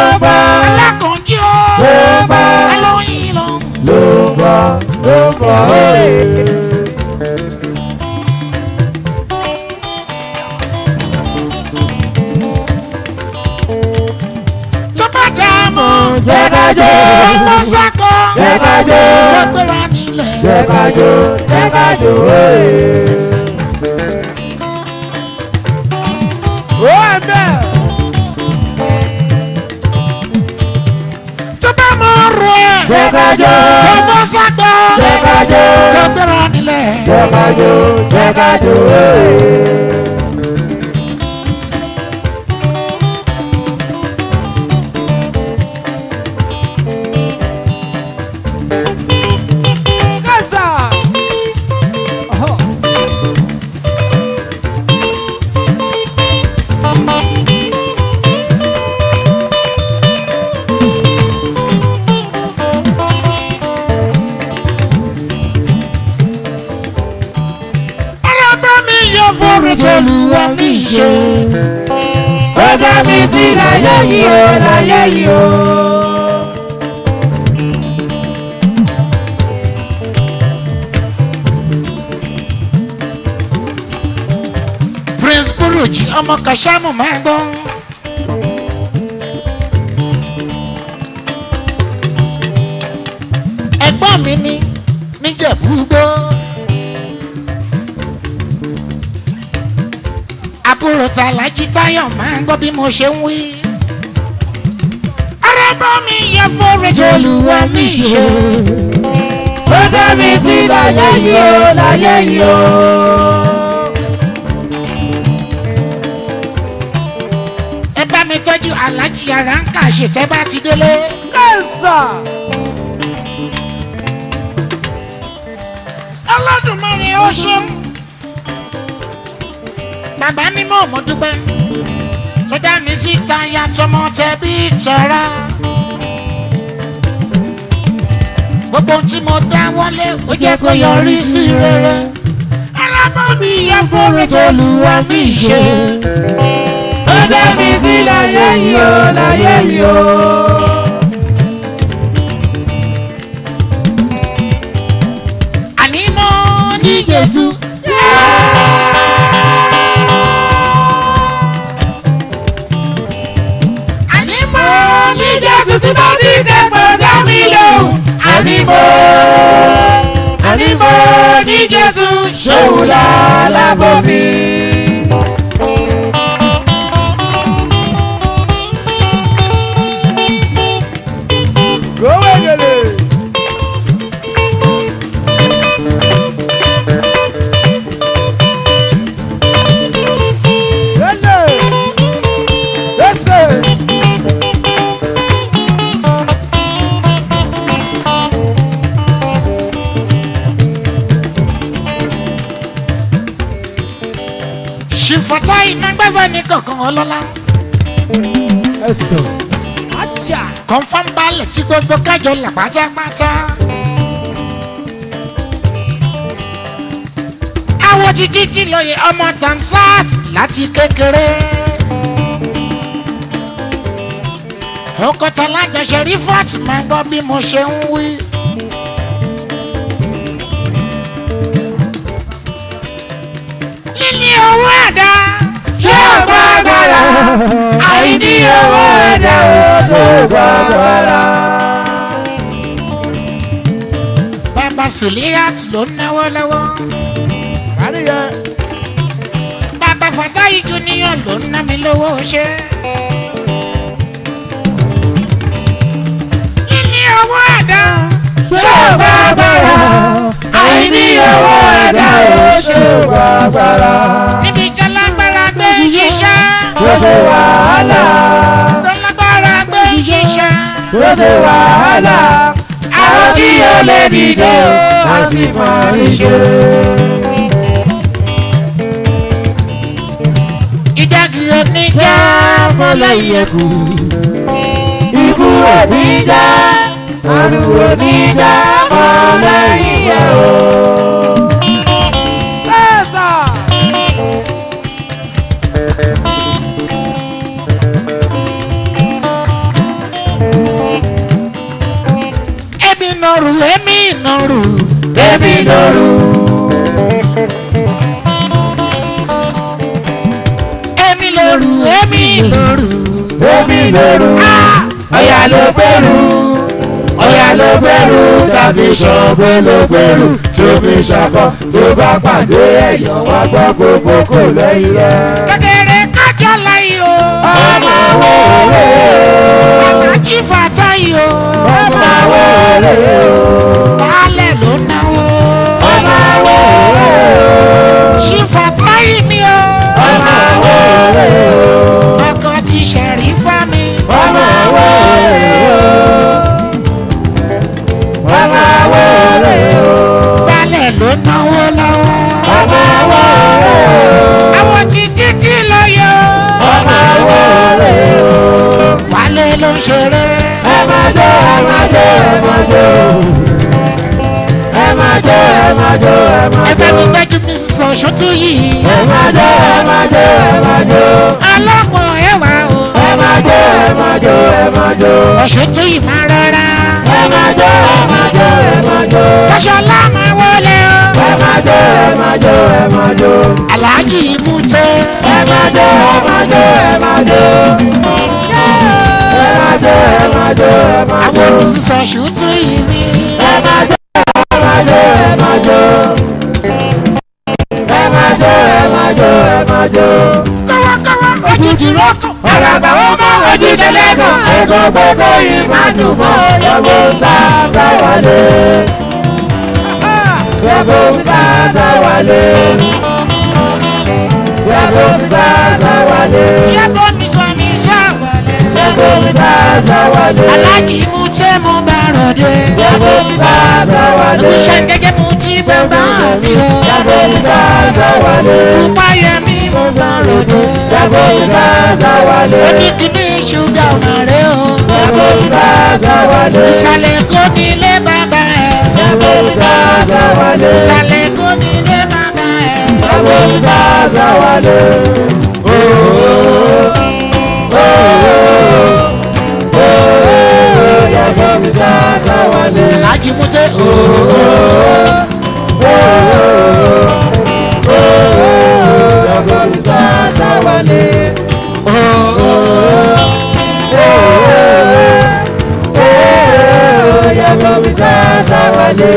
bá alákànjí o ló bá alóyin lọ. ló bá ló bá òye. tó bá dá mọ́ jẹ́ ká jó ọmọ sákọ̀ jẹ́ ká jó gbéra nílẹ̀. jẹ́ ká jó jẹ́ ká jó òye. ó ẹ̀ bẹ́ẹ̀. tó bá mọ ọrọ̀ ẹ̀ jẹ́ ká jó ọmọ sákọ̀ jẹ́ ká jó gbéra nílẹ̀. jẹ́ ká jó jẹ́ ká jó òye. Kasa. ara bá mi yọ fọ́ọ̀rọ̀ tó lù wá ní ìṣe. ó dá mi sí láyé yìí o láyé yìí o. prince buruji ọmọ kashamu máa gbọ́. ẹ̀gbọ́n mi ní níjẹ̀búgbó. àbúrò tàlájí táyọ̀ máa ń gbọ́ bí mo ṣe ń wí. arábọ́ mi yẹ fọ́ọ̀rẹ́ tó lù wá ní ìṣe. ó dá mi sí láyé yìí o láyé yìí o. ẹ bá mi tọ́jú alájí ara ń kà ṣètẹ́ bá ti délé. Kasa. ọlọ́dúnmọ́rin ó ṣeun. bàbá mímọ́ mo dúpẹ́ tó dá mi sí táyà tọmọ tẹbí tọ́ra. gbogbo ohun tí mo dá wọlé ó jẹ́ kó yọrí sí rere. arábọ́ mi yẹ fọ́ọ̀rẹ́ tó lù wá ní ìṣe. ó dá mi sí láyé yìí o láyé yìí o. àní mo ní Jésù. àní mo ní Jésù tí mo ti kẹ́kọ̀ọ́ dá mi lóhùn. àní mo àní mo ní Jésù ṣòwò lálábọ̀ mi. Gowegele. Lele. Lese. ṣìfọ̀tà iná gbẹ́sẹ̀ ní kankan ọlọ́lá. Ẹ̀sọ̀. Àṣà. confam balẹ̀ tí gbogbo kájọ là pátápátá. àwọn títí tí lóye ọmọ tamsat láti kékeré. ọkọ̀tà lájẹsẹ rí fọ́ọ̀tù máa gbọ́ bí mo ṣe ń wí. níní owó ẹ̀dá. Ṣé ọgbà agbára? Àìní owó ẹ̀dá ò tó gbà agbára. bàbá suliat ló ń náwó lọ́wọ́. Àríyá. bàbá fatayi junior ló ń ná mi lówó ṣe. níní owó ẹ̀dá. Ṣé ọgbà agbára? Àìní owó ẹ̀dá ò tó gbà agbára. níbi ìjọ lágbára gbé ń ṣiṣẹ́. Kò ṣe wàhálà. tó lágbára gbé ń ṣiṣẹ́. Kò ṣe wàhálà. Àwọn tí ó lè dìde o, a sì máa rí ṣe. ìdágìrì oníjà mọ́lẹ̀ ìyẹ̀kù. Ikú oníjà, àrùn oníjà, mọ́lẹ̀ ìyẹ̀ o. Bẹ́ẹ̀sà. lóru ọ̀yà ló gbèrú ọ̀yà ló gbèrú tàbí ṣọ̀gbọ́n ló gbèrú tó fi ṣàkọ tó bá pàdé ẹ̀yọ̀ wá gbọ́ gbogbo kò lẹ́yìn rẹ̀. kékeré kájọ láyé o. ọmọ wẹ́rẹ́ o alájí fàtáyé o. ọmọ wẹ́rẹ́ o baálẹ̀ ló náwó. ọmọ wẹ́rẹ́ o ṣí fàtáyé mi o. ọmọ wẹ́rẹ́ o ọkọ ti ṣẹ̀rí fún mi. ọmọ wẹ́rẹ́ o ọmọ wẹ́rẹ́ o baálẹ̀ ló náwó lọ́wọ́. ọmọ wẹ́rẹ́ o àwọn ti títí lóye o. ọmọ wẹ́rẹ́ o. wálé ló ń ṣeré. ẹ máa jó ẹ máa jó ẹ máa jó ẹ máa jó ẹ máa jó ẹ máa ẹgbẹ́ jó mi gbẹ́jú mi sọ ṣótú yìí. ẹ máa jó ẹ máa jó ẹ máa jó ọlọ́gbọ̀n ẹwà o. ẹ máa jó ẹ máa jó ẹ máa jó ọ̀ṣọ́tú yìí máa rọra. ẹ máa jó ẹ máa jó ẹ máa jó fọṣọlá máa wọlé o. ẹ máa jó ẹ máa jó ẹ máa jó aláàjì mú tẹ. ẹ máa jó ẹ máa jó ẹ máa jó ẹ máa jó ẹ máa jó ẹ máa àwọn jó olùsísọ ṣòtú yìí ni. ẹ máa jó ẹ máa jó ẹ máa jó ẹ máa jó ẹ máa jó ẹ máa jó. kọ́wọ́kọ́wọ́ ojú ti rọ́kọ̀. Àràbà ó mọ ojú tẹlẹ́gàn. Ẹ̀gàn gbogbo yìí máa dùn mọ́. Yọ̀bù sábà wálé. Yọ̀bù sábà wálé. Yọ̀bù sábà wálé. yàgò mi sọ mi sáwọlẹ̀. Yọ̀bù sábà wálé. aláàjì mú tẹ mo bá rọ̀dé. Yọ̀bù sábà wálé. iṣẹ́ gẹ́gẹ́ mo ti bàbá mi o. Yọ̀bù sábà wálé. pupa yẹ mi mo bá rọ̀dé. Yọ̀bù sábà wálé. oníkìní ṣúgà ọ̀nà rẹ o. Yọ̀bù sábà wálé. ìsàlẹ̀ kò ní ilé bàbá ẹ̀. Yọ̀bù sábà wálé. ìsàlẹ̀ kò ní ilé bàbá ẹ̀. Yọ̀bù sábà wálé. Yọ̀bù sábà wálé. aláàjì mú tẹ ooo. Yọ̀bù sábà wálé. Yọ̀bù sábà wálé.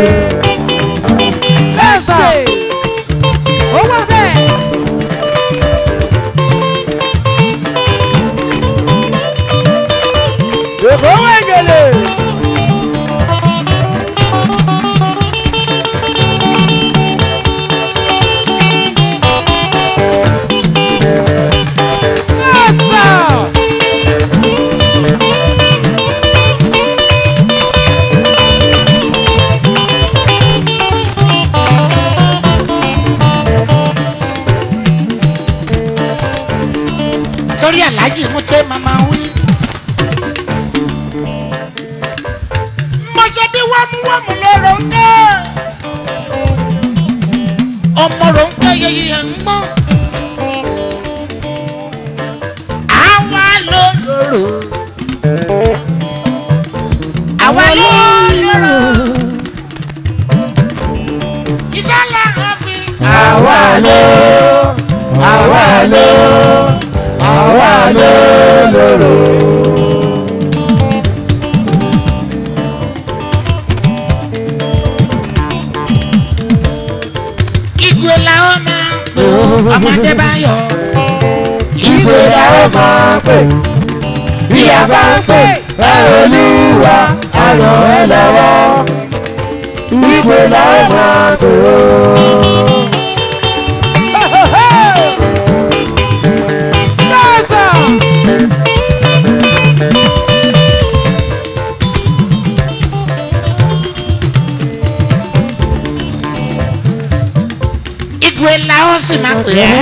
lẹ́sọ̀. ó wà bẹ́ẹ̀. Èkó wẹ̀gẹ̀lẹ̀. torí aláàjì mú tẹ màmá wí. mo ṣe bí wámúwámú lọ́rọ̀ ń dẹ́. ọmọ rò ń kẹ́ yẹyẹ ẹ̀ ń gbọ́. àwa ló lòrò. àwa ló lòrò. ìsàlẹ̀ àfin. Àwa ló, àwa ló, àwa ló lòrò. ìgò làwọn máa ń pè ó ọmọdé bá yọ. Ìgbé la ó máa pè. Bí a bá ń pè, ẹ olúwa, a ràn ẹ́ lọ́wọ́. Ìgbé la ó máa pè ó. ìgò làwọn sì máa pè é.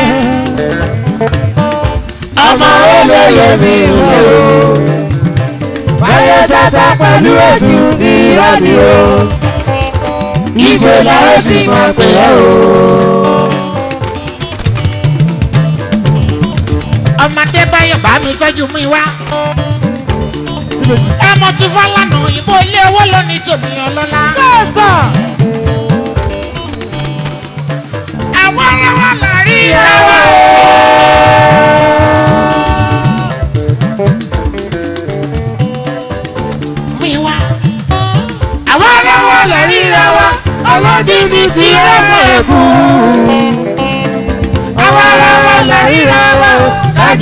Ọmọ olóye mi ń lò ó. Báyọ̀ tata pẹ̀lú ètù irọ́ ni o. Ìgbé la ó sì máa pè é o. ọmọdé báyọ̀ bá mi tọ́jú mi wá. ọmọ tí fọlànà òyìnbó ilé owó lónìí tòmí ọlọ́lá. àwọn aráwá là rí ìyàwó.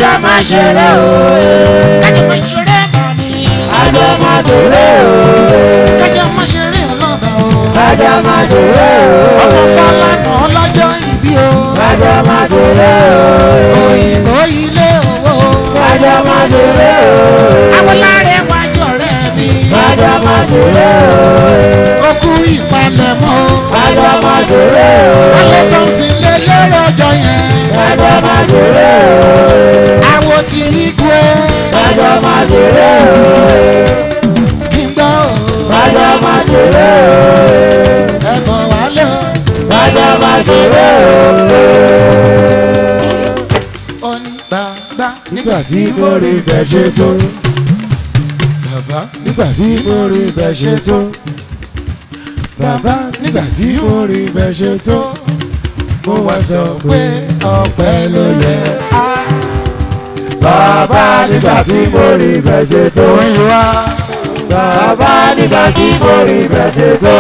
kájọ máa ṣeré òye. kájọ máa ṣeré màmí. kájọ máa ṣeré òye. kájọ máa ṣeré ọlọ́ba o. kájọ máa ṣeré ọmọ òye. fọlánà ọlọ́jọ́ ìbí o. kájọ máa ṣeré òye. òyìnbó ilé owó. kájọ máa ṣeré òye. awolare wájú ọ̀rẹ́ mi. kájọ máa ṣeré òye. okú ìpalẹ̀mọ́ o. kájọ máa ṣeré òye. alẹ́ tó ń sin lé lérò ọjọ́ yẹn. kájọ máa ṣeré òye. àwo ti igwe. kájọ máa ṣeré òye. kí n gbọ́ o. kájọ máa ṣeré òye. ẹ̀bọ̀ wálé o. kájọ máa ṣeré òye. ó ní bàbá nígbà tí mo rí bẹ́ẹ̀ ṣe tó. bàbá nígbà tí mo rí bẹ́ẹ̀ ṣe tó. bàbá nígbà tí mo rí bẹ́ẹ̀ ṣe tó. mo wá sọ pé ọpẹ́ ló yẹ. á bàbá nígbà tí mo rí bẹ́ẹ̀ ṣe tó. wá. bàbá nígbà tí mo rí bẹ́ẹ̀ ṣe tó.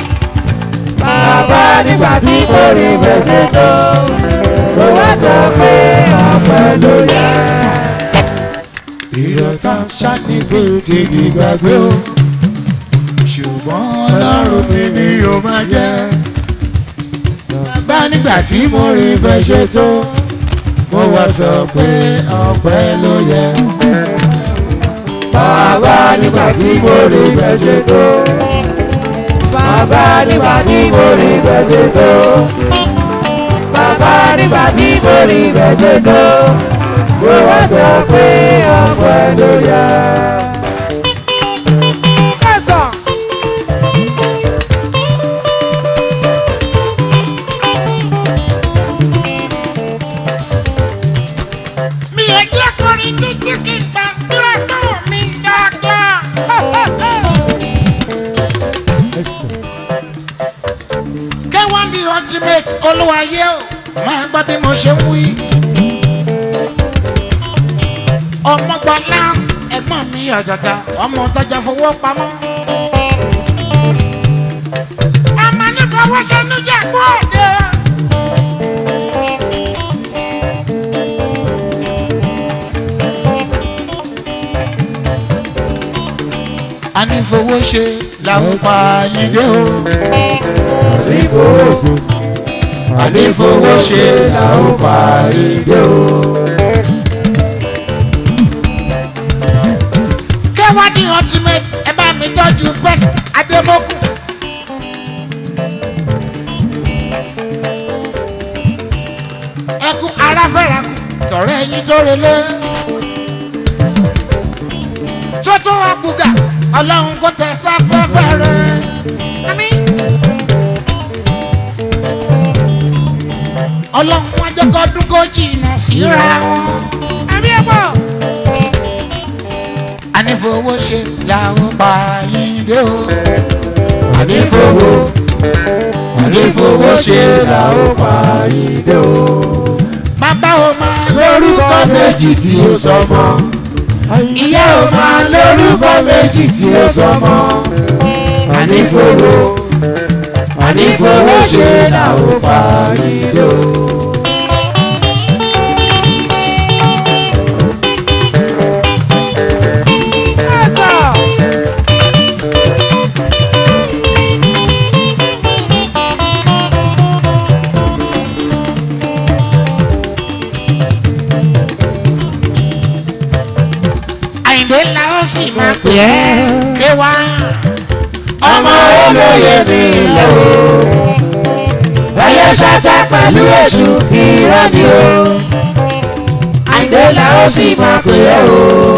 bàbá nígbà tí mo rí bẹ́ẹ̀ ṣe tó. mo wá sọ pé ọpẹ́ ló yẹ. ìrọ̀tà ṣàníkè ti di gbàgbé o ṣùgbọ́n ọlọ́run mi ni yóò máa jẹ́ bàbá nígbà tí mo rí bẹ́ẹ̀ ṣe tó mo wá sọ pé ọpẹ́ ló yẹ bàbá nígbà tí mo rí bẹ́ẹ̀ ṣe tó. bàbá nígbà tí mo rí bẹ́ẹ̀ ṣe tó. bàbá nígbà tí mo rí bẹ́ẹ̀ ṣe tó. mo wá sọ pé ọpẹ́ ló yẹ. mi ò jẹ́ kọrin títí kí n gbà dúró tó mi dáadáa. K1 the ultimate olúwayé o máa gbọ́ bí mo ṣe ń wí. ọmọgbọ́lá ẹ̀gbọ́n mi àjàjà ọmọ tọ́jà fowó pamọ́. ọmọ nífọwọ́sẹ́ níjà gbọ́ òde. anífowóṣe làwọn pa yín dé o. ànífowóṣe ànífowóṣe là ó parí dé o. kẹwàdí ultimate ẹ bá mi tọ́jú pẹ́sì adémọ́kù. ẹkú aráfẹ́rakù tọ̀rẹ́ ẹyin tó relé. tótó àbúgà ọlọ́run kò tẹ sáfẹ́fẹ́ rẹ̀. Àmín. ọlọ́run wọn jẹ́ kọ́dún kó jìnnà síra wọn. àbí ẹ pọ̀ anífowóṣe làwọn pa yín dé o. ànífowó ànífowóṣe là ó parí dé o. bàbá o máa lórúkọ méjì tí ó sọmọ. ìyá ò máa lórúkọ méjì tí ó sọmọ. ànífowó ànífowóṣe là ó parí dé o. àyìndé la ó sì máa pè é ké wá. ọmọ olóye mi lọ o. ẹyẹ ṣáta pẹ̀lú èṣù irọ́ ni o. àìdè la ó sì máa pè é o.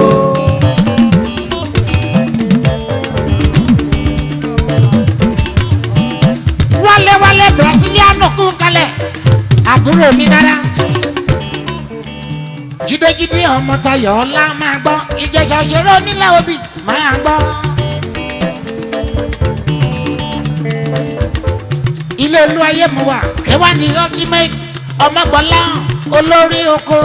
wálé wálé brasiliano kú kalẹ̀ àbúrò mi dára. jídéjídé ọmọ tayọ̀ ọlá máa gbọ́ ìjẹsà òṣèré onílẹ̀ òbí máa gbọ́. ilé olú ayé mu wà kẹwàá ní ultimate ọmọgbọ́lá olórí oko.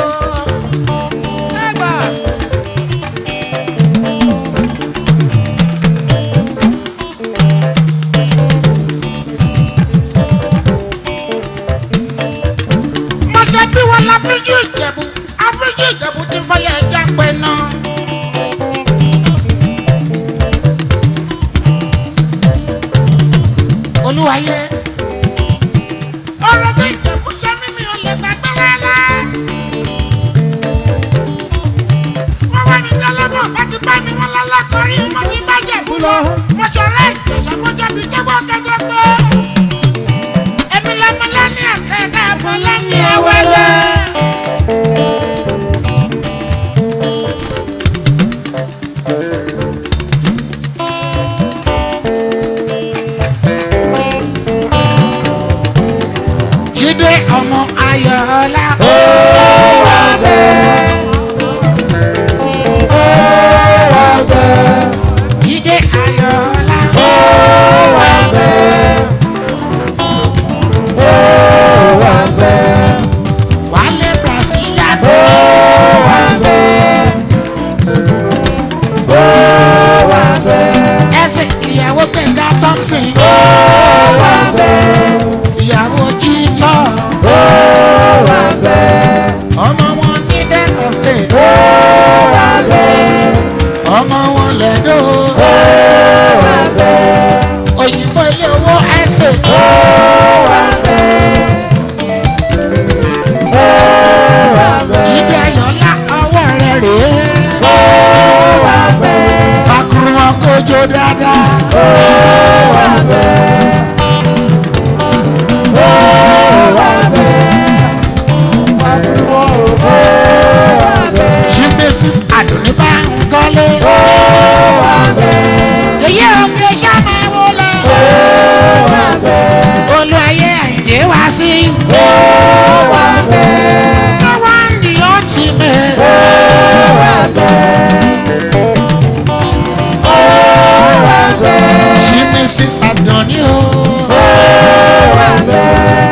mo ṣe bí wọn láfíjú ìjẹ̀bù àfíjú ìjẹ̀bù ti ayé. ọ̀rọ̀ tó ìjẹ̀bú ṣe mímí ò lè gbàgbé rárá. wọ́n wá ní dọ́lọ́mọ̀ bá ti bá mi wọ́n lọ́lá kọrí ọmọ ní bàjẹ́bú lọ. mo ṣọ̀rẹ́ ìjẹ̀ṣà mọ́jọ́ bíi kẹ́gbọ́ kẹ́jẹ́ pé. èmi lọ́mọ lẹ́ni àkẹ́kẹ́ àbọ̀ lẹ́ni ẹ̀wẹ́lẹ́. jíde ọmọ ayọ̀ọ́lá. ó wà bẹ́ẹ̀. ó wà bẹ́ẹ̀. jíde ayọ̀ọ́lá. ó wà bẹ́ẹ̀. ó wà bẹ́ẹ̀. wálé brasilia. ó wà bẹ́ẹ̀. ó wà bẹ́ẹ̀. ẹsẹ̀ ìyàwó gbẹ̀ngà thompson. ó wà bẹ́ẹ̀. ìyàwó jíjọ́. ó wà bẹ́ẹ̀. ọmọ wọn ní delta state. ó wà bẹ́ẹ̀. ọmọ wọn lẹ́dọ̀. ó wà bẹ́ẹ̀. òyìnbó ilé owó ẹsẹ̀. ó wà bẹ́ẹ̀. ó wà bẹ́ẹ̀. jíde ayọ̀ọ́lá ọwọ́ rẹ̀ rèé. ó wà bẹ́ẹ̀. pakuru wọn kojú dáadáa. ó wà bẹ́ẹ̀. ó wà bẹ́ẹ̀. pariwo ó wà bẹ́ẹ̀. chief mrs adoni bá ń kọ́lé. ó wà bẹ́ẹ̀. èyí ò ń gbé sábà wọlé. ó wà bẹ́ẹ̀. olú ayé àìdè wá sí. ó wà bẹ́ẹ̀. no one the ultimate. ó wà bẹ́ẹ̀. ó wà bẹ́ẹ̀. chief mrs adoni o. ó wà bẹ́ẹ̀.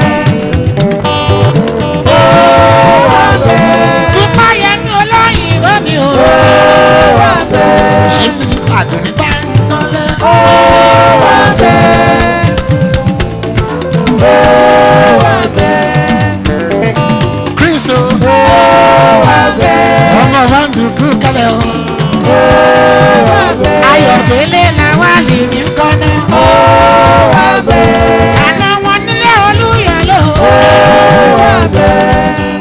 ó wà bẹ́ẹ̀. dúpọ̀ yẹmi olóyìnbó mi o. ó wà bẹ́ẹ̀. chief mrs adoni bá ń kọ́lé. ó wà bẹ́ẹ̀. ó wà bẹ́ẹ̀. chris o. ó wà bẹ́ẹ̀. ọmọ wa ń dùkú kálẹ̀ o. ó wà bẹ́ẹ̀. ayọ̀délé làwa lè mí kọ́ná. ó wà bẹ́ẹ̀. àná wọn nílé olúyọ̀lé o. ó wà bẹ́ẹ̀.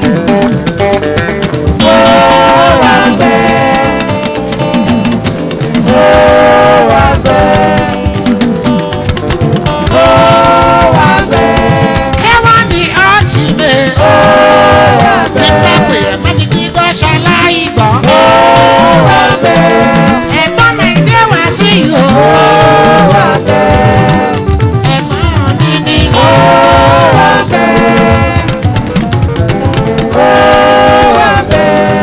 ó wà bẹ́ẹ̀. ó wà bẹ́ẹ̀. ó wà bẹ́ẹ̀. kẹwàá ni ultimate. ó wà tí bá bẹ́ẹ̀. pè é má fi kí gbọ́ ṣaláì gbọ́. ó wà bẹ́ẹ̀. ẹ̀gbọ́n mi dé wá sí i o. ó wà bẹ́ẹ̀. ẹ̀gbọ́n mi ní. ó wà bẹ́ẹ̀. ó wà bẹ́ẹ̀.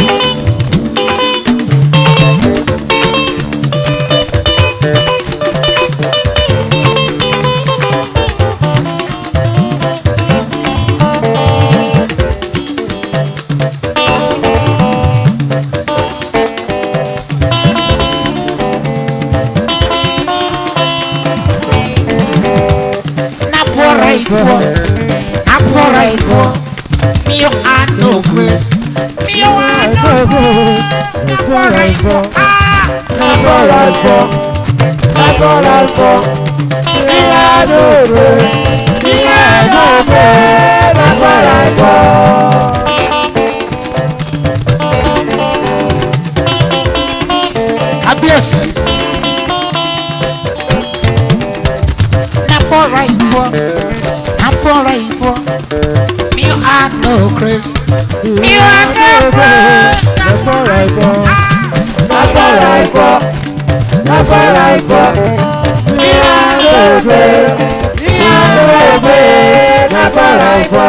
na pọ̀rọ̀ ìbọ̀ na pọ̀rọ̀ ìbọ̀ mi ò á no grace mi ò á no grace na pọ̀rọ̀ ìbọ̀ á na Lábọ̀rọ̀ ẹ̀fọ́, lábọ̀rọ̀ ẹ̀fọ́, ìyá lóore, ìyá lóore, lábọ̀rọ̀ ẹ̀fọ́. kábíyèsí. na pọ̀rọ̀ ìbọ̀ na pọ̀rọ̀ ìbọ̀ mi ò á no grace mi ò á no grace na Lábọ̀rọ̀ ẹ̀fọ́, á. lábọ̀rọ̀ ẹ̀fọ́, lábọ̀rọ̀ ẹ̀fọ́, ìyá lóore, ìyá lóore, lábọ̀rọ̀ ẹ̀fọ́.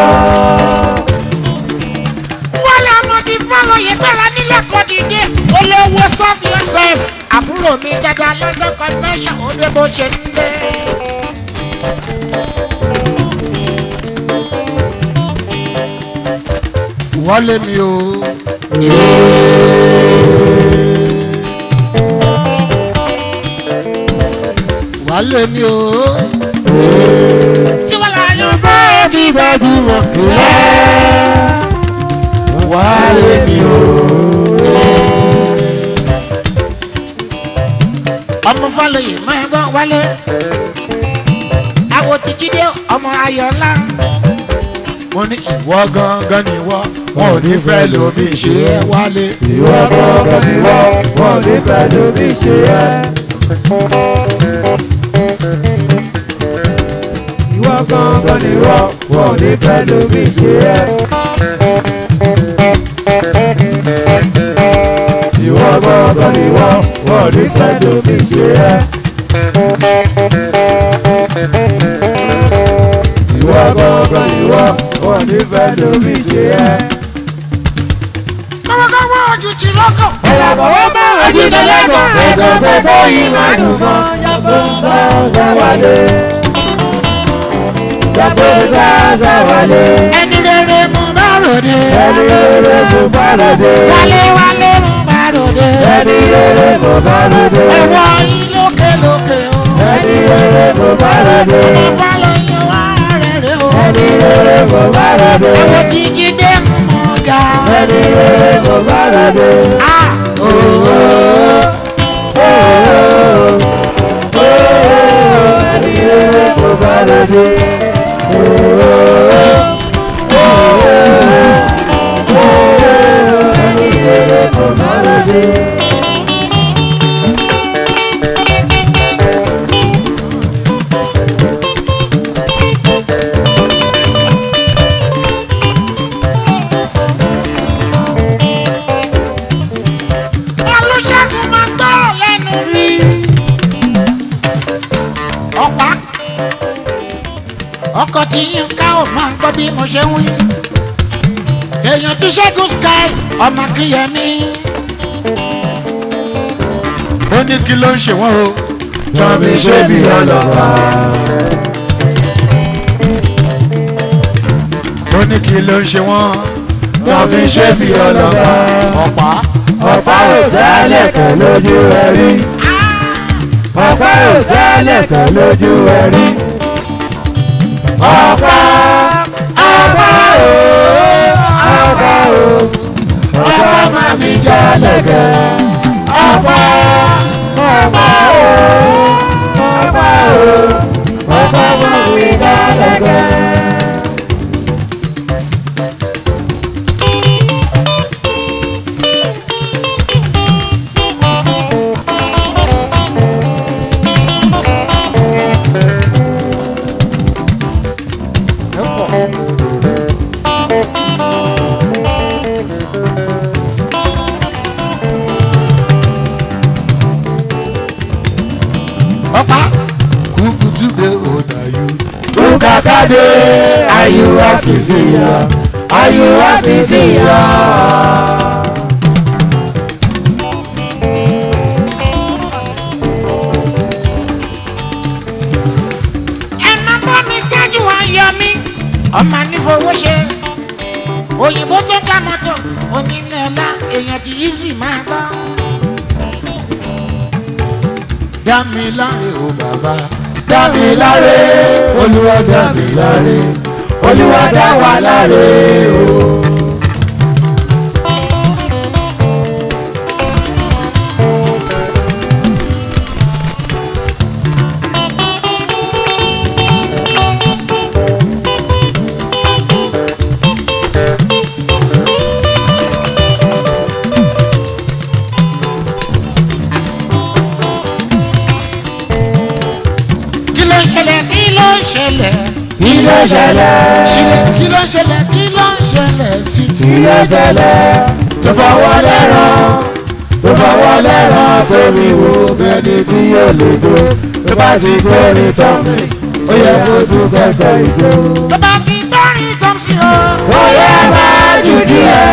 wọ́n lé ọmọ ti fọ́lọ́yè gbára nílẹ̀ kọ́ dìde olówó sọ́ọ̀fì ọ̀sẹ̀ àbúrò mi dada london connection ó dé bó ṣe ń dé. wọlé mi o. wálé mi o. tí wọ́n lọ yọ fẹ́ bí gbajúmọ̀ wálé mi o. ọmọ fọlọ́yè máa gbọ́ wálé. àwọ̀ àwọn ti jíde ọmọ ayọ̀lá. mo ní ìwọ gangan ni ìwọ wọn ò ní fẹ́ lómi ṣe é wálé. ìwọ gbọ́ngàn ni wọ́n wọ́n ní fẹ́ lómi ṣe ẹ́. ìwọ gbọ́ngàn ni wọ́n wọ́n ní fẹ́ lómi ṣe ẹ́. ìwọ gbọ́ngàn ni wọ́n wọ́n ní fẹ́ lómi ṣe ẹ́. ìwọ gbọ́ngàn ni wọ́n wọ́n ní fẹ́ lómi ṣe ẹ́. kọ́mọkọ́mọ ojú ti lọ́kàn. Ìràbọ̀wọ́ máa ń jí tẹ́lẹ̀kọ̀ ẹ̀kọ́ gbogbo yìí máa dùn mọ́. Yàgbọ́ sáà wálé. Yàgbọ́ sáà wálé. ẹni rere mo bá ròde. Ẹni rere kò bá lòdì. wálé wálé mo bá ròde. Ẹni rere kò bá lòdì. ẹ̀wọ̀ yín lókè lókè o. Ẹni rere kò bá lòdì. mo bá lọ yan wá rere o. Ẹni rere kò bá lòdì. àwọn ti jíde mọ̀ ga. Ẹni rere kò bá lòdì. Ah, oh, Ẹni rere kò bá lòdì. Ẹni rere kò bá lòdì. olùṣègùn máa gbọ́rọ̀ lẹ́nu mi. ọ̀pá ọkọ̀ tí yín ká ò máa ń gbọ́ bí mo ṣe ń wí. èèyàn tí ṣẹ́gun sky ọmọ kìyẹmí. ó ní kí ló ń ṣe wọ́n o. Tọ́mi ṣe bí ọlọ́pàá. ó ní kí ló ń ṣe wọ́n. Wọ́n fi ṣe bí ọlọ́pàá. ọ̀pá Ọ̀pá ò dálẹ̀ kan lójú ẹ̀rí. Ọ̀pá ò dálẹ̀ kan lójú ẹ̀rí. Ọ̀pá ọ̀pá o ọ̀pá o ọ̀pá máa mi jalè kẹ́. Ọ̀pá ọ̀pá o ọ̀pá o ọ̀pá máa mi jalè kẹ́. ọ̀pá kúkú túbẹ̀ ọ̀dà yìí. Ukakade ayuwa fisiya ayuwa fisiya. ẹ má bọ́ mi tájú ayọ̀ mi ọmọ nífowó ṣe òyìnbó tó ká mọ́tò onílé ọlá èèyàn ti easy máa gbọ́. dá mi láre o bàbá Dámi láre olúwa dámi láre olúwa dá wa láre o. kí ló ń ṣẹlẹ̀ kí ló ń ṣẹlẹ̀ Kí ló ṣẹlẹ̀? ṣílẹ̀ kí ló ń ṣẹlẹ̀ kí ló ń ṣẹlẹ̀ sí ti. Kí ló ṣẹlẹ̀? Tó fọwọ́ lẹ́ràn tó fọwọ́ lẹ́ràn tó mi wò bẹ́ni tí yóò lè do tó bá ti gbórin tọ́mùsì ó yẹ kó tún kẹ́kẹ́ ìjó. tó bá ti gbọ́rin tọ́mùsì o. Bóyá máa jù díẹ̀.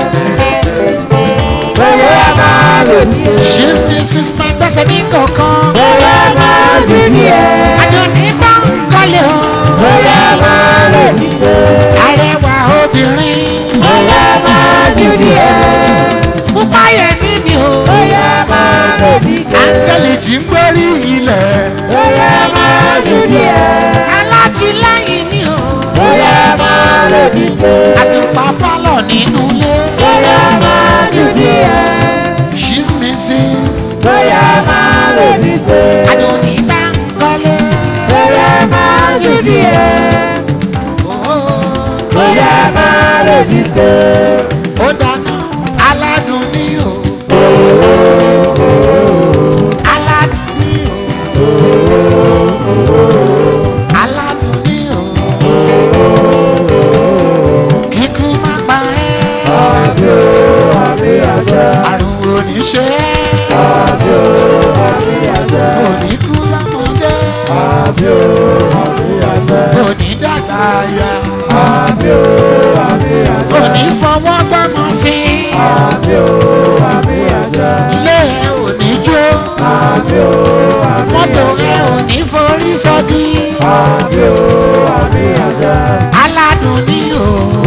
Bóyá máa lò díẹ̀. ṣé mrs máa gbẹ́sẹ̀ ní kọ̀ọ̀kan. Bóyá máa jù díẹ̀. adùnní bá ń kọ́lé o. Bóyá máa lò díẹ̀. arẹwà obìnrin. Bóyá máa jù díẹ̀. pupa yẹn ní ni o. Bóyá máa lò díẹ̀. áńgẹ́lì tí ń gbórí ilẹ̀. Bóyá máa jù díẹ̀. alátìlẹ́yìn ni o. Bóyá máa lò díẹ̀. àtùpà pálọ̀ nínú ilé. Bóyá máa jù díẹ̀. ṣí mrs. Bóyá máa lò díẹ̀. adùnní bá ń kọ́lé. Bóyá máa jù lè ní ké. ó dáná aládùn ní o. aládùn ní o. aládùn ní o. kíkú má pa ẹ́. àbí o àbí àṣẹ. àrùn oníṣẹ́. àbí o àbí àṣẹ. òní kú lọ́mọdé. àbí o àbí àṣẹ. òní dàgbà ya. àbí o àbí àṣẹ. òní fọwọ́ gbọ́mọ sí. àbí o àbí àṣẹ. ilé ẹ̀ òní jó. àbí o àbí mọ́tò ẹ̀ òní forí sọ́dí. àbí o àbí àṣẹ. aládùn ní o.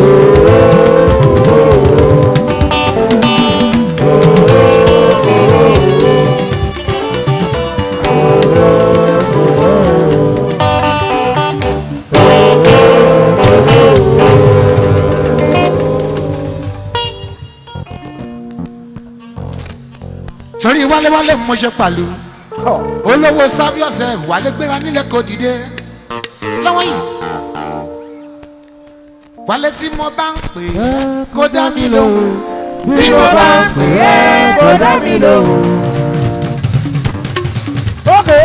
torí wálewálé mo ṣe pàlú olówó serve yourself wálé gbéra nílẹ̀ kò dìde lọ́wọ́ yìí wálé tí mo bá ń pè é kó dá mi lóhùn bí mo bá ń pè é kó dá mi lóhùn. Okay.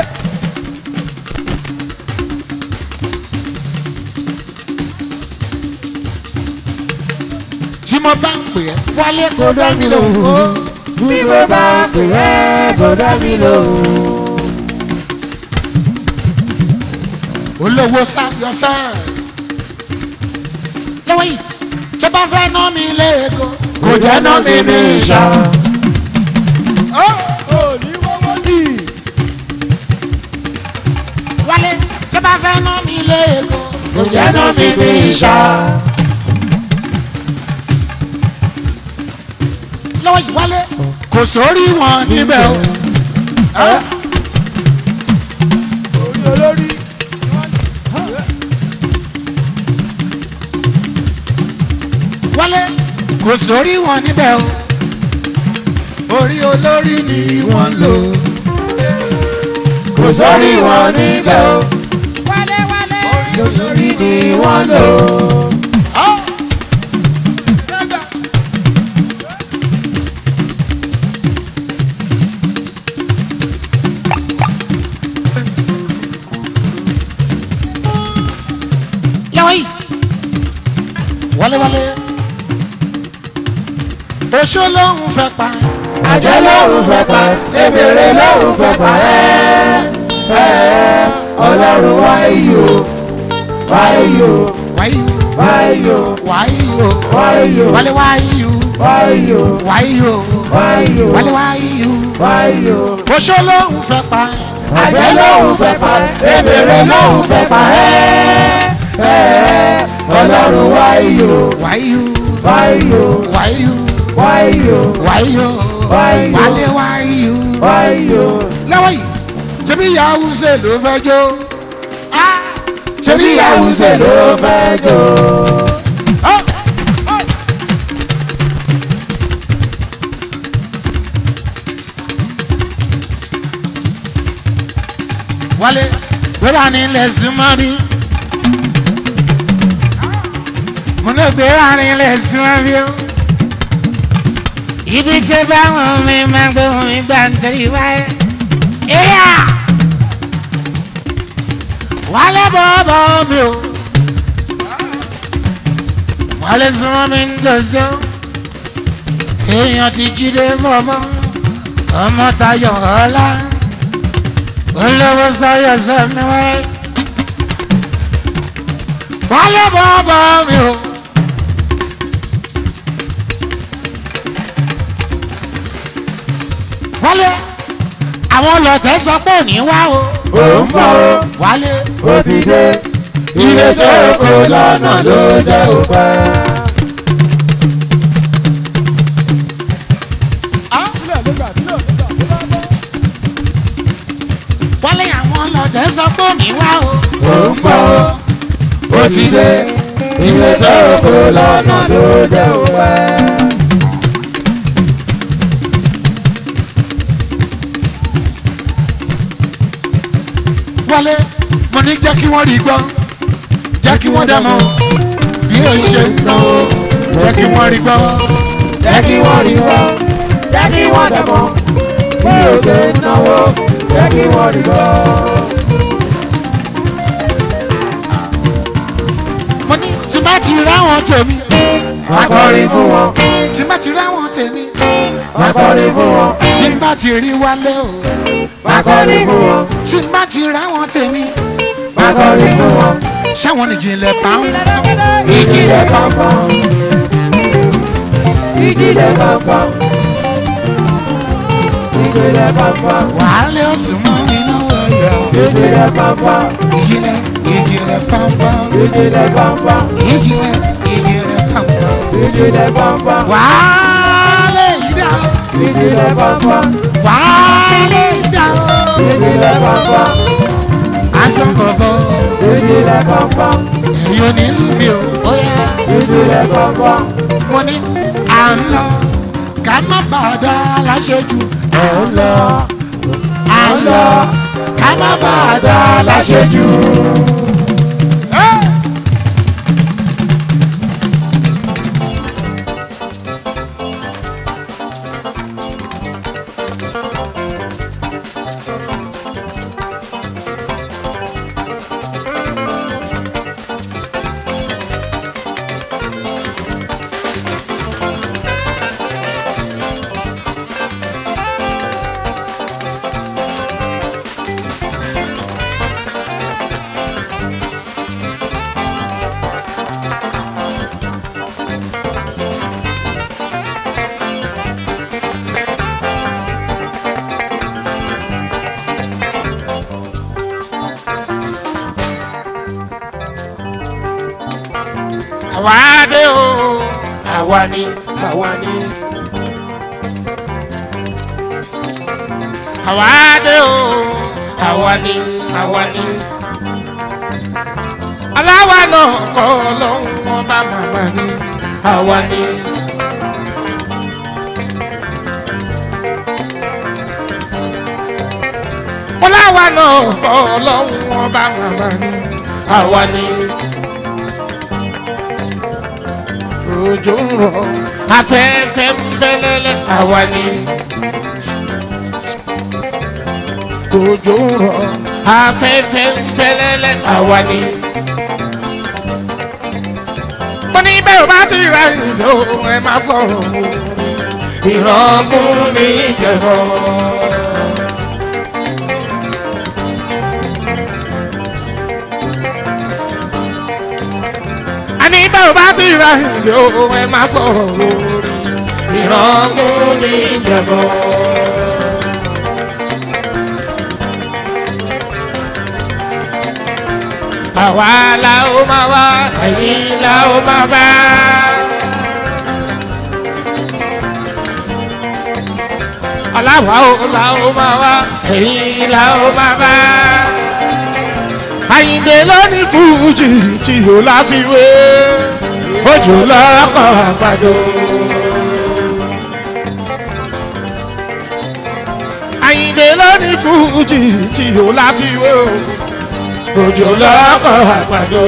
tí mo bá ń pè é wálé kó dá mi lóhùn ó bí mo bá ń pè é kó dá mi lóhùn. olówó serve yourself lọ́wọ́ yìí tó bá fẹ́ ná mi léego kò jẹ́ ná mi ní ìṣá. wálé tó bá fẹ́ ná mi léego kò jẹ́ ná mi ní ìṣá. lọ́wọ́ yìí wálé kò sórí wọn níbẹ̀ o. Ah. wálé kò sórí wọn níbẹ̀ o orí olórí ni wọ́n ń lò kò sórí wọn níbẹ̀ o wálé wálé orí olórí ni wọ́n lò. ọ́ lọ́wọ́ yìí wálé wálé oṣó lóhùn fẹ́ pa àjẹ́ lọ́rùn fẹ́ pa èmèrè lọ́rùn fẹ́ pa ẹ́ ẹ́ ọlọ́run wá iyò wá iyò wáyú wá iyò wáyú wá iyò wálé wáyú wá iyò wáyú wá iyò wálé wáyú wá iyò oṣó lóhùn fẹ́ pa àjẹ́ lọ́rùn fẹ́ pa èmèrè lọ́rùn fẹ́ pa ẹ́ ẹ́ ọlọ́run wá iyò wáyú wá iyò wáyú wá iyò wáyú Wáyú. wálé wáyú. wá iyò lọ́wọ́ yìí ṣebí yahoo ṣe ló fẹ́ jó Ah, ṣebí àwùjọ ló fẹ́ jò. Oh, oh. wálé gbéra ní ilẹ̀ súnmọ́ bí mo ní gbéra ní ilẹ̀ súnmọ́ bí o ibi tí báwọn mi máa gbé wọn mi gbà ń tẹ̀lé wáyé. Eya! wálé bọ́ọ̀bọ̀ mi o wálé súnmọ́ mi ń dọ̀sọ́ èèyàn ti jíde mọ́mọ́ ọmọ tayọ̀ ọ̀la olówó sọ́yọ̀ sẹ́mi wẹ́rẹ́ wálé bọ́ọ̀bọ̀ mi o. wálé àwọn ọlọ́tẹ̀ sọ pé òní wá o ò ń bọ̀ ó wálé ó ti dé ilé tó kó lọ́nà ló jẹ́ òpẹ́. wálé àwọn ọlọ́tẹ̀ sọ pé òní wá o ò ń bọ̀ ó ó ti dé ilé tó kó lọ́nà ló jẹ́ òpẹ́. wálé mo ní jẹ́ kí wọ́n rí gbọ́ jẹ́ kí wọ́n dá mọ́ bí ó ṣe ń lọ kí wọ́n rí gbọ́. jẹ́ kí wọ́n rí wọ́ jẹ́ kí wọ́n dẹ̀ mọ́ bí o ṣe ń náwó jẹ́ kí wọ́n rí wọ́. mo ní tí bá ti ráwọn tèmi. Má kọrin fún wọn, tí bá ti ráwọn tèmi. má kọrin fún wọn, tí bá ti rí wálé o. má kọrin fún wọn, tí bá ti ráwọn tèmi. má kọrin fún wọn. ṣáwọn nìjìnlẹ̀ bá ń. Ìjìnlẹ̀ pọ̀npọ̀n, ìjìnlẹ̀ pọ̀npọ̀n, ìjìnlẹ̀ pọ̀npọ̀n, wàhálẹ̀ ọ̀sùn mọ́ iná wọ̀nyọ̀. ìjìnlẹ̀ pọ̀npọ̀n, ìjìnlẹ̀ ìjìnlẹ̀ pọ́npọ́n. ìjìnlẹ̀ pọ̀npọ̀n, ìjìnlẹ̀ ìjìnlẹ̀ pọ́npọ́n. ìjìnlẹ̀ pọ̀npọ̀n, wàhálẹ̀ ìdá o. ìjìnlẹ̀ pọ̀npọ̀n, wàhálẹ̀ ìdá o. ìjìnlẹ̀ pọ̀npọ̀n, aṣọ bọ̀bọ̀ ìjìnlẹ̀ pọ̀npọ̀n, èyí ò ní lù mí o. ó yá ìjìnlẹ̀ pọ̀npọ̀n, mo ní à ń lọ ká má bàdá láṣẹ́jù. ẹ̀ ń lọ, à ń lọ ká má bàdá láṣẹ́jù. àwa dé o àwa ni àwa ni. àwa dé o àwa ni àwa ni. aláwa náà kọ́ lóhùn wọn bá màmá ni àwa ni. aláwa náà kọ́ lóhùn wọn bá màmá ni àwa ni. òjò ń rọ̀ afẹ́fẹ́ ń fẹ́lẹ́lẹ́ àwa ni. òjò ń rọ̀ afẹ́fẹ́ ń fẹ́lẹ́lẹ́ àwa ni. mo ní bẹ́ẹ̀ bá ti ra ìjọ ẹ má sọ̀rọ̀ o ìrọ̀gùn ní ìjẹ̀bọ̀. àní bẹ́ẹ̀ bá ti ra ìjọ ẹ má sọ̀rọ̀ o ìrọ̀gùn ní ìjẹ̀bọ̀. àwa la ó máa wá ẹ̀yin la ó máa bá. aláwa ó la ó máa wá ẹ̀yin la ó máa bá. àyìndé lónìí fújì tí ò láfiwé ojú lọ́kọ̀ àgbàdo. àyìndé lónìí fújì tí ò láfiwé o òjò lọ́kọ̀ àgbàdo.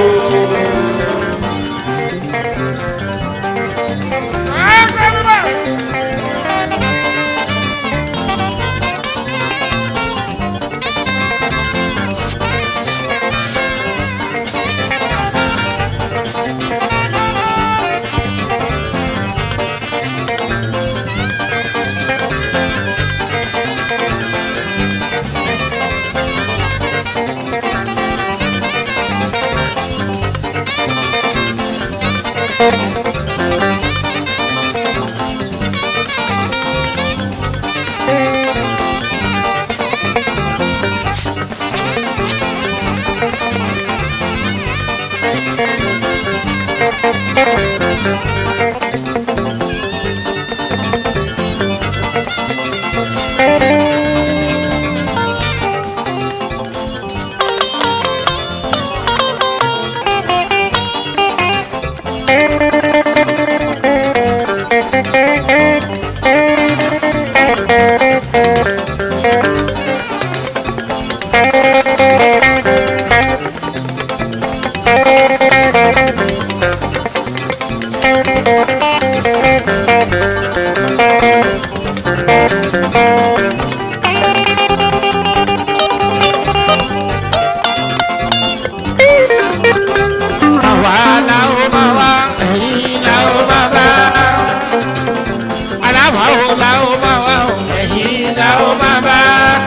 la ó máa wá o ẹ̀yìn la ó máa bá.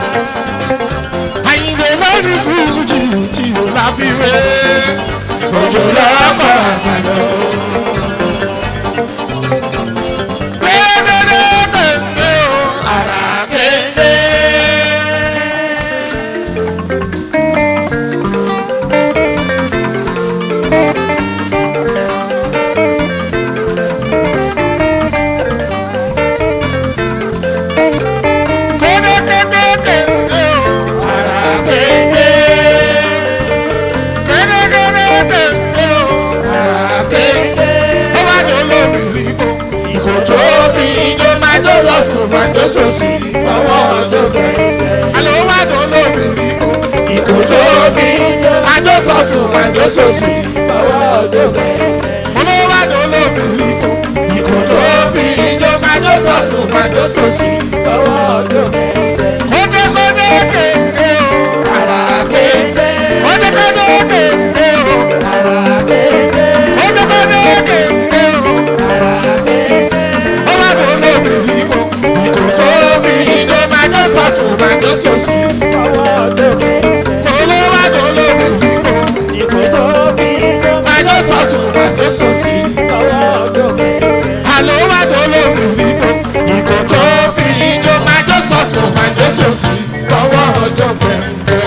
àyìnbó lórí fújì tí o la fi wé òjò lọ́kọ̀ àgbàdo. Kédédédé o, àrà kéde. Sosi ọwọ́ ọjọ́ kẹ̀kẹ́. Àlọ́ wà tó lóbìnrin o. Ìkò tó fi àjọsọ̀tún àjọsọ̀sì ọwọ́ ọjọ́ kẹ̀kẹ́. Olówó wà tó lóbìnrin o. Ìkò tó fi ìjọba àjọsọ̀tún àjọsọ̀sì ọwọ́ ọjọ́ kẹ̀kẹ́. Kódé kódé kéde o. Àrà kéde. Kódé kódé kéde o. Àrà kéde. Kódé kódé kéde o. Àrà kéde. Ó wà tó lóbìnrin o. Ìkò tó fi ìjọba àjọsọ̀tún àjọsọ̀sì ọwọ́ ọjọ́ kẹ̀kẹ́. Olówó wà tó lóbìnrin o. Ìkò tó fi ìjọba àjọsọ̀tún àjọsọ̀sì ọwọ́ ọjọ́ kẹ̀kẹ́. Àlọ́ wà tó lóbìnrin o. Ìkò tó fi ìjọba àjọsọ̀tún àjọsọ̀sì ọwọ́ ọjọ́ kẹ̀kẹ́.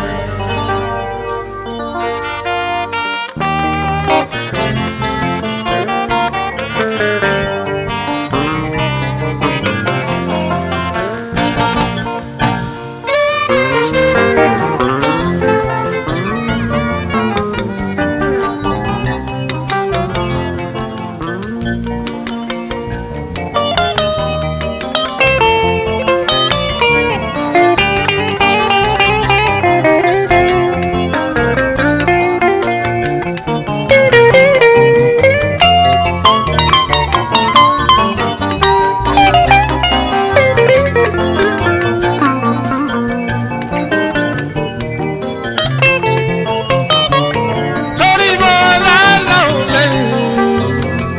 torí mo lálọ́ lẹ́yìn.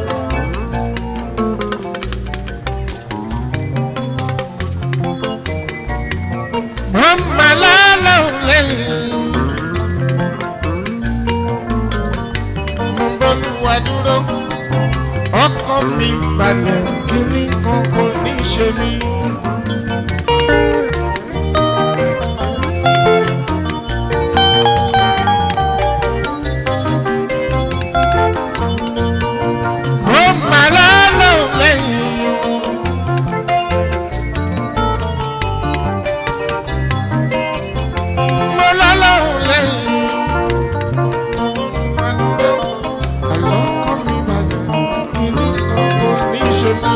mo mà lálọ́ lẹ́yìn. mo bọ́lú wa dúró ọkọ mi balẹ̀ kíní kan kò ní ṣe mí. mo mà lálọ́ lẹ́yìn. mo lálọ́ lẹ́yìn. àlọ́ kọ́ mi balẹ̀ kíní kan kò ní ṣe mí.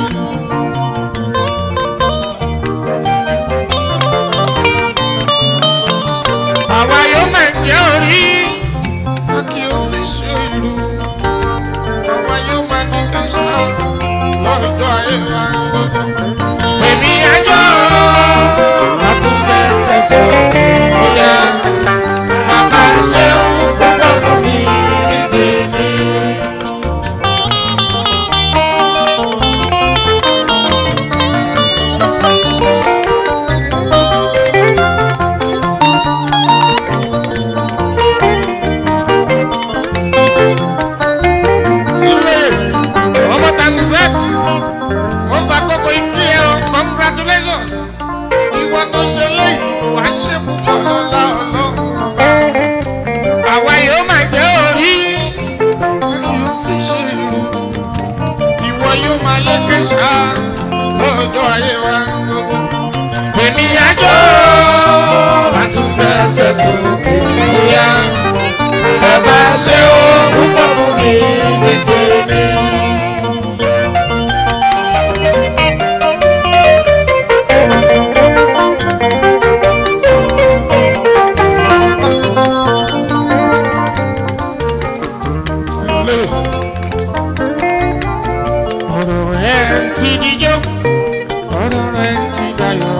àwa yóò máa jẹ́ orí a kì í sì ṣe ìlú àwa yóò máa ní kẹsà lọ́jọ́ ayé wa gbogbo. èmi àjọ àtúntẹ̀ ṣẹ̀ṣẹ̀ bóyá bàbá ṣe òun gbọ́dọ̀ fún mi ní tèmi. ilé ọmọ tanzet mo fa kókó ikú ẹ o congratulations ìwọ tó ṣe léyìí wà á ṣe púpọ̀ lọ́la ọlọ́run àwa yóò máa jẹ́ orí yóò sì ṣe ìlú ìwọ yóò máa lékè ṣá lọ́jọ́ ayé wa gbogbo èmi àjọ àtúntẹ̀sẹ̀ sókè bóyá ẹ bá ṣe ó púpọ̀ fún mi ní tèmi. ọ̀rọ̀ ẹ̀ ń ti díjọ́ ọ̀rọ̀ ẹ̀ ń ti dayọ̀.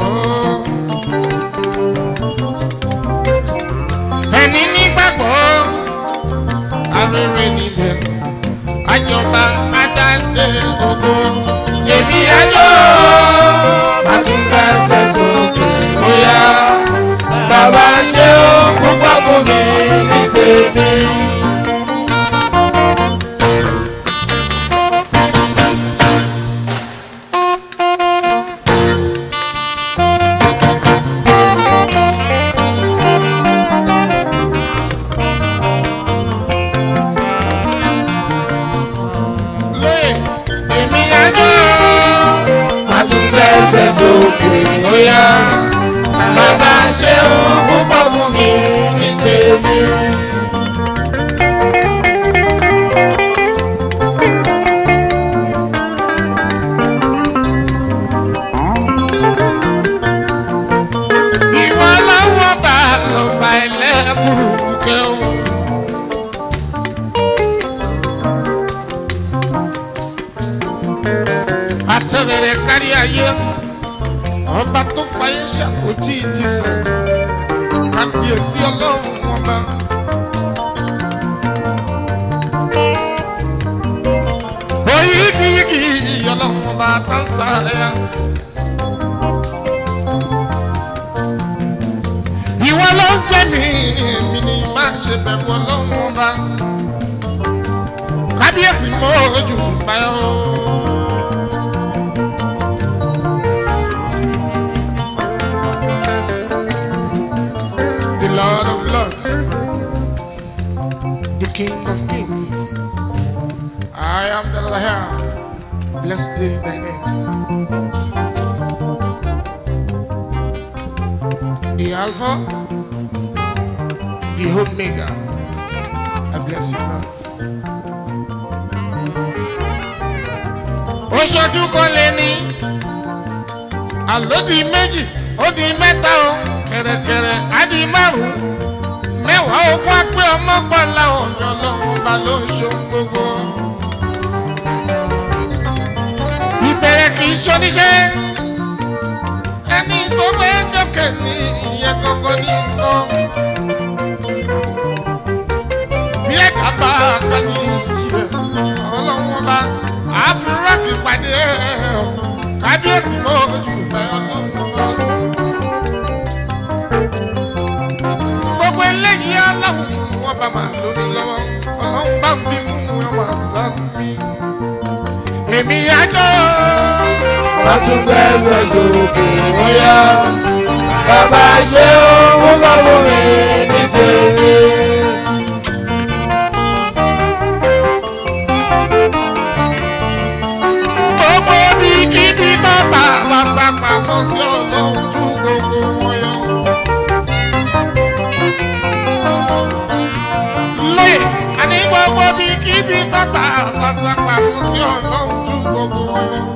ẹni nígbàgbọ́ arére níbẹ̀ àjọba adáǹdè ògo èmi àjọ sókè bóyá bàbá ṣe òun púpọ̀ fún mi ní tèmi. ìwọ lọ́wọ́ bá ló bá ẹlẹ́bùrú kẹ́hùn. àtẹ̀rẹ̀rẹ̀ kárí ayé ọba tó fàyè ṣàkójì ti sàn kábíyèsí ọlọ́run ọba. oyígiyígi ọlọ́run ọba tá ń sáré. ìwọ ló ń jẹ́ mi mi ni má ṣe bẹ̀rù ọlọ́run ọba kábíyèsí mọ́ ojú báyọ̀. The Lord of Lords, the King of Kings. I am the Lion. Blessed be thy name. the Alpha, the Omega. I bless you, Lord. Ó ṣojú kan lé ní àlódì méjì ó di mẹ́ta o kẹ̀rẹ̀kẹ̀rẹ̀ á di márùn-ún mẹ́wàá ogún á pé ọmọ pọ̀lá ọ̀yọ́ lọ́wọ́ bá ló ń ṣohun gbogbo. Ìbẹ̀rẹ̀ kì í ṣoníṣẹ́ ẹni tó fẹ́ dọ́kẹ̀ ní ìyẹn gbogbo ní nǹkan. bí ẹ̀ka bá kọ́ ní tiẹ̀ ọlọ́wọ́n bá àfúrákì pàdé ẹ̀ ọ́ kábíyèsí mọ́ ojú ẹ̀ ọlọ́wọ́n bá. gbogbo eléyìí ọlọ́run wọn bá máa lórí lọ́wọ́ ọlọ́run bá ń fi fún ẹwà sámi. èmi àjọ wọ́n tún gbẹ́sẹ̀ sókè bóyá bàbá ṣe òun púpọ̀ fún mi ní tèmi. gbogbo bí kíbi bàbá bá sápamọ́ sí ọlọ́run ju gbogbo wọn yọ. lóye àní gbogbo bí kíbi bàbá bá sápamọ́ sí ọlọ́run ju gbogbo wọn yọ.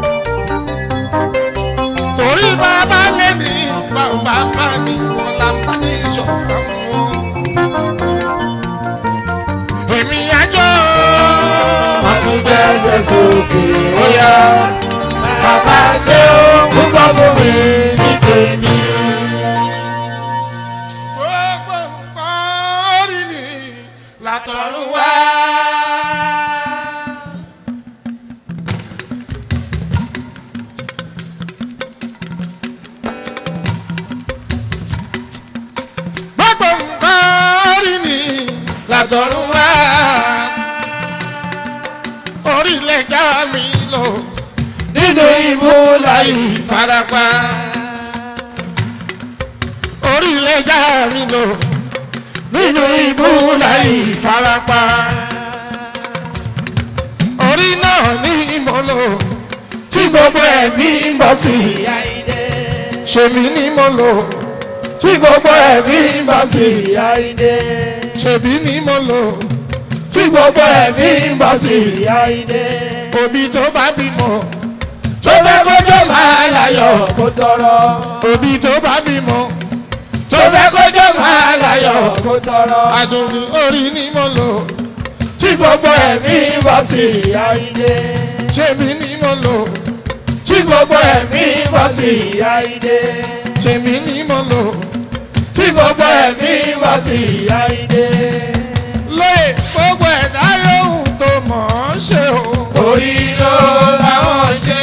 torí bàbá lé ní bàbá bá ní wọn làbá ní ìṣọ̀kan wọn. èmi àjọ. wọ́n tún gbẹ́sẹ̀ sókè bóyá bàbá ṣe òun púpọ̀ fún mi ní tèmi. gbogbo nǹkan orí ni látọ̀run wá. gbogbo nǹkan orí ni látọ̀run wá. orílẹ̀ já mi lò nínú ibú láyé farapa. orílẹ̀ já mi lò nínú ibú láì farapa. orí náà ní ìmọ̀lò tí gbogbo ẹ̀ fi ń bọ̀ sí i. ṣèmi ní mọ̀lò tí gbogbo ẹ̀ fi ń bọ̀ sí i. ṣèbí ní mọ̀lò tí gbogbo ẹ̀ fi ń bọ̀ sí i. òbí tó bá bímọ tó fẹ́ kójó máa láyọ̀ kó tọrọ òbí tó bá bímọ tó fẹ́ kójó máa láyọ̀ kó tọrọ adùnrin orí ní mọ̀lò tí gbogbo ẹ̀mí bọ́ sí àìdè ṣèmi ní mọ̀lò tí gbogbo ẹ̀mí bọ́ sí àìdè ṣèmi ní mọ̀lò tí gbogbo ẹ̀mí bọ́ sí àìdè lóye gbogbo ẹ̀dá yòówù tó mọ̀ ọ́n ṣe o. orí ló làwọn ṣe.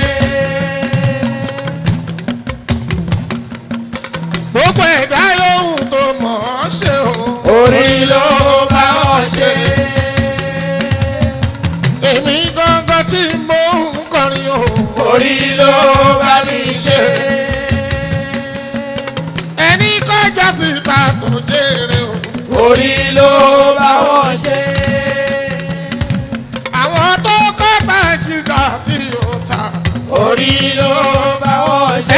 gbogbo ẹ̀dá yòówù tó mọ̀ ọ́n ṣe o. orí ló bá wọn ṣe. èmi gangan tí mo ń kọrin o. orí ló bá mi ṣe. ẹni kọjá síta tó jèrè o. orí ló bá wọn ṣe. àwọn tó kọ́ta jìgà tí ó ta. orí ló bá wọn ṣe.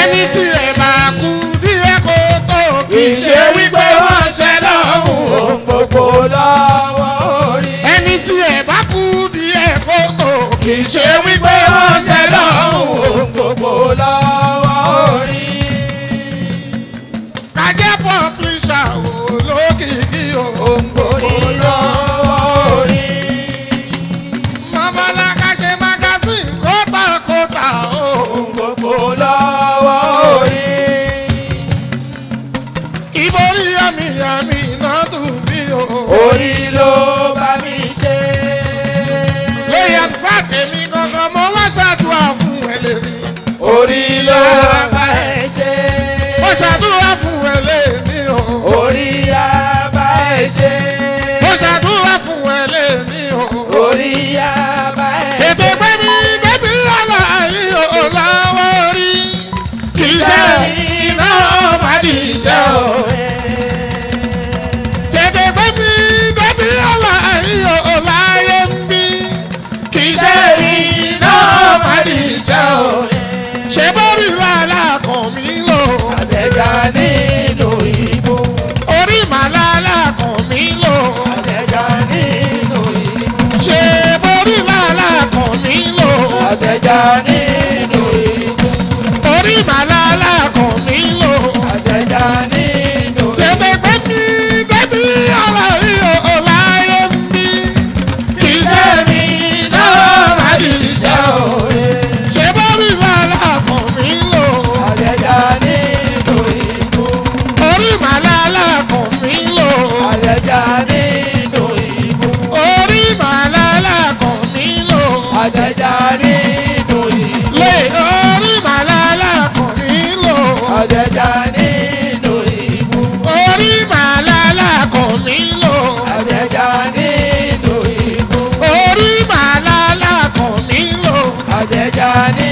kì í ṣe wípé wọ́n ṣe lọ́hùn ohun gbogbo lọ́wọ́ orí. kájẹ́ pọ́píṣà olókìkí o. ohun gbogbo lọ́wọ́ orí. mọ́bálá ká ṣe mágásìn kótàkótà o. ohun gbogbo lọ́wọ́ orí. ìborí àmì àmì náà dùn bí o. orí ló bá mi ṣe. lóyè sátẹ̀mí gangan mo wá ṣàdúrà fún ẹlẹ́rìí. orí ló bá ẹ ṣe. mo ṣàdúrà fún ẹlẹ́rìí o. orí á bá ẹ ṣe. mo ṣàdúrà fún ẹlẹ́rìí o. orí á bá ẹ ṣe. tètè gbé mi bébí aláàrí o láwọ́ rí. kì í ṣe iná ọmọ ní iṣẹ́ o. tètè gbé mi bébí aláàrí o láyé ń bí. kì í ṣe iná ọmọ ní iṣẹ́ o. ṣé bórí làlá kan mi lò. àtẹ̀já nínú ìbò. orí màlálà kan mi lò. àtẹ̀já nínú ìbò. ṣé borí làlá kan mi lò. àtẹ̀já nínú ìbò. orí màlálà kan mi lò. àtẹ̀já nínú ìbò. tètè gbé mi bébí aláàrí o láyé ń bí. kì í ṣe mi náà má di iṣẹ́ o. ṣé borí làlá kan mi lò. àtẹ̀já nínú ìbò. orí màlálà kan mi lò. àtẹ̀já nínú ìbò. orí màlálà kan mi lò. àtẹ̀já nínú ìbò. lé orí màlálà kan mi lò. àtẹ̀já nínú ìbò. orí màlálà kan mi lò. àtẹ̀já nínú ìbò. orí màlálà kan mi lò. àtẹ̀já nínú